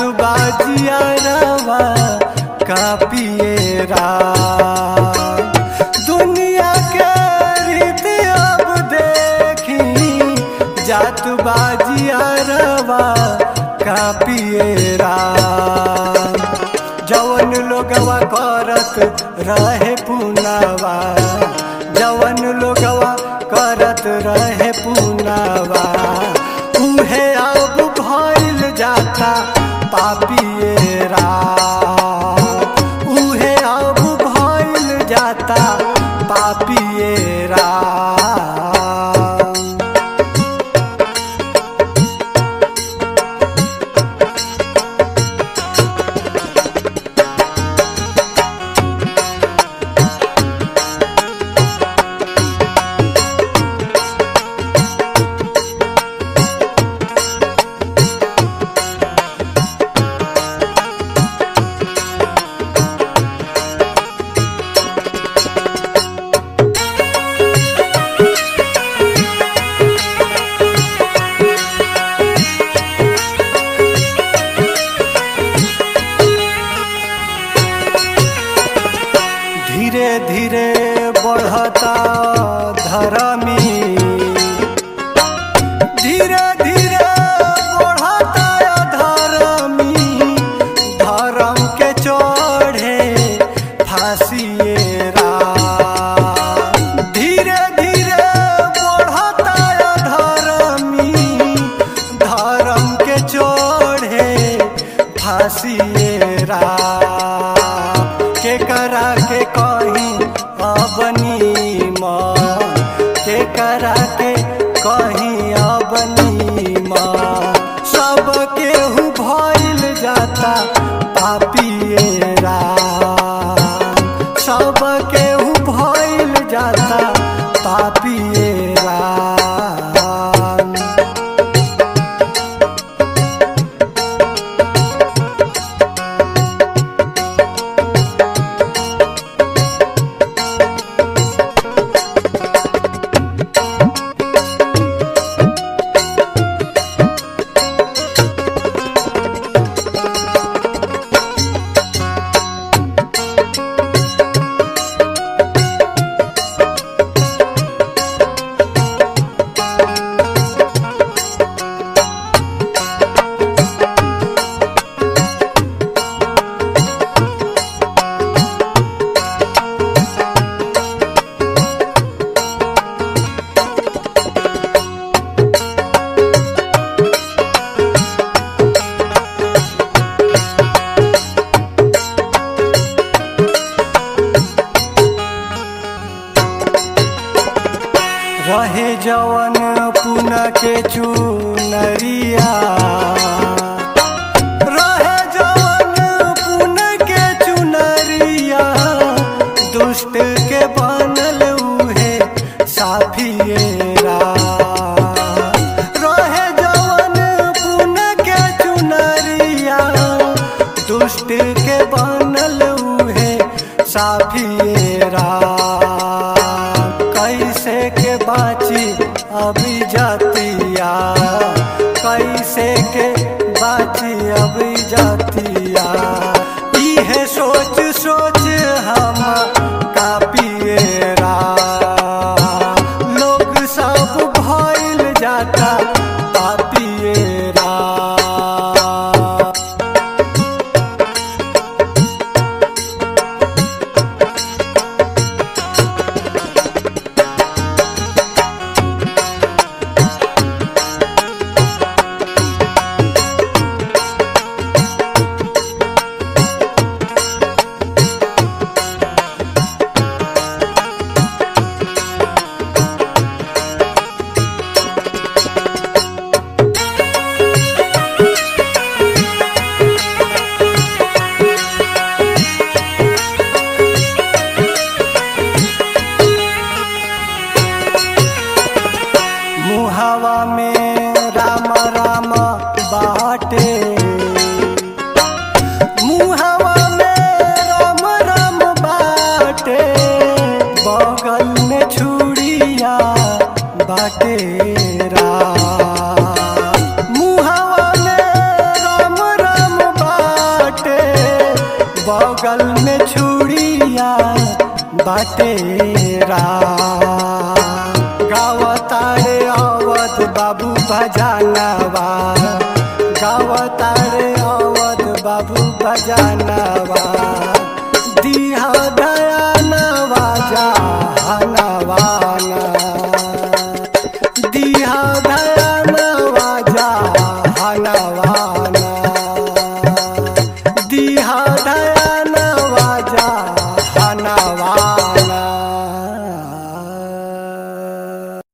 बाजिया रवा कापिए राम दुनिया के रीत अब देखी जात बाजिया रवा कापिए राम जवन लोगवा करत रहे पुनावा जवन लोगवा करत रहे पुनावा उहे अब भइल जाता पापिए राम उहे अब भइल जाता पापिए राम धीरे धीरे बढ़ता धर्मी धीरे धीरे बढ़ता धर्मी धर्म के चढ़े फांसिए राम धीरे धीरे बढ़ता धर्मी धर्म के चढ़े फांसिए राम के करा के कहीं अबनी माँ के करा के कहीं अबनी माँ सब केहू भइल जाता पापिए राम सब केहू भइल जाता पापिए राम रहे जवन पुन के चुनरिया रहे जवन पुन के चुनरिया दुष्ट के बनल उहे साफिएरा रहे जवन पुन के चुनरिया दुष्ट के बनल उहे साफिएरा कैसे के बाची अभी जातिया कैसे के बाची अभी जातिया इहे सोच सोच हम कापिएरा लोग सब भइल जाता पापिएरा मुहावा में राम राम बाटे मुहावा में राम राम बाटे बगल में छुड़िया बाटे राम मुहावा में राम राम बगल में छुड़िया बाटे गावतारे अवध बाबू भजानवा गावतारे अवध बाबू भजानवा दिहा दयानवा जहानवाना